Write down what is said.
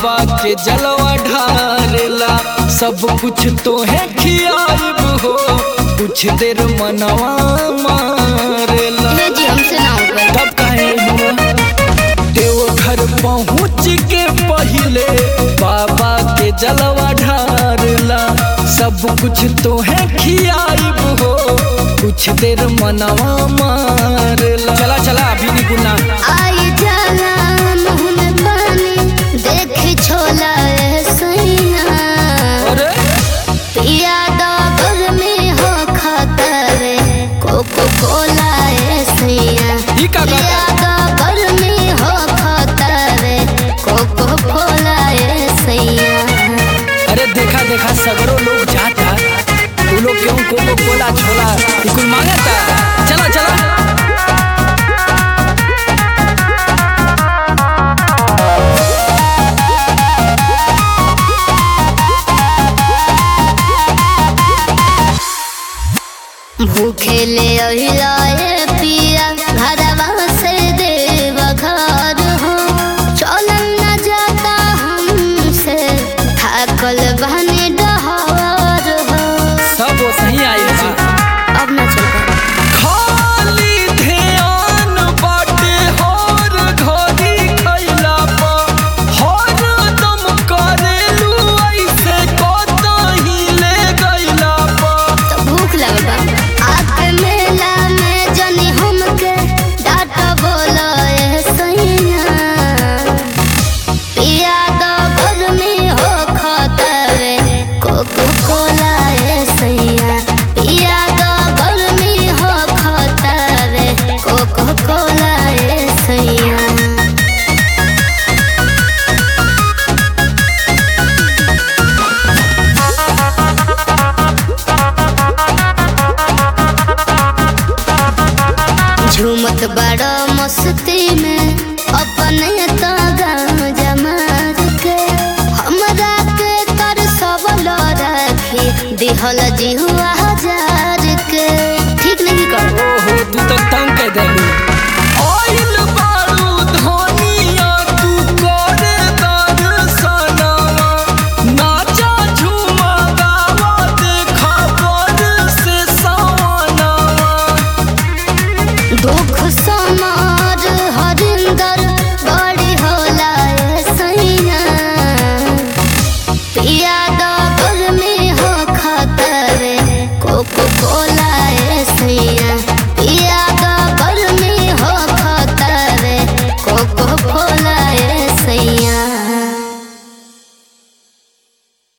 बाबा के जलवा ढारेला सब कुछ तो है खियाब हो कुछ देर मनवा मारेला हे जी हमसे ना होगा तब कहे हुआ देवघर पहुँच के पहले बाबा के जलवा ढारला सब कुछ तो है खियाब हो कुछ देर मनवा मारला चला चला अभी नहीं गुना आई जाला मुँह में पानी देख छोला ए सैया अरे पिया डॉगर में हो खतरे कोको कोला ए सैया ई का कहता? पिया डॉगर में हो खतरे कोको कोला ए सैया अरे देखा देखा सगरो लोग जाता तू लोग क्यों कोको कोला छोला ये कुल मांगता चला चला भूखे ले अहिलाए पिया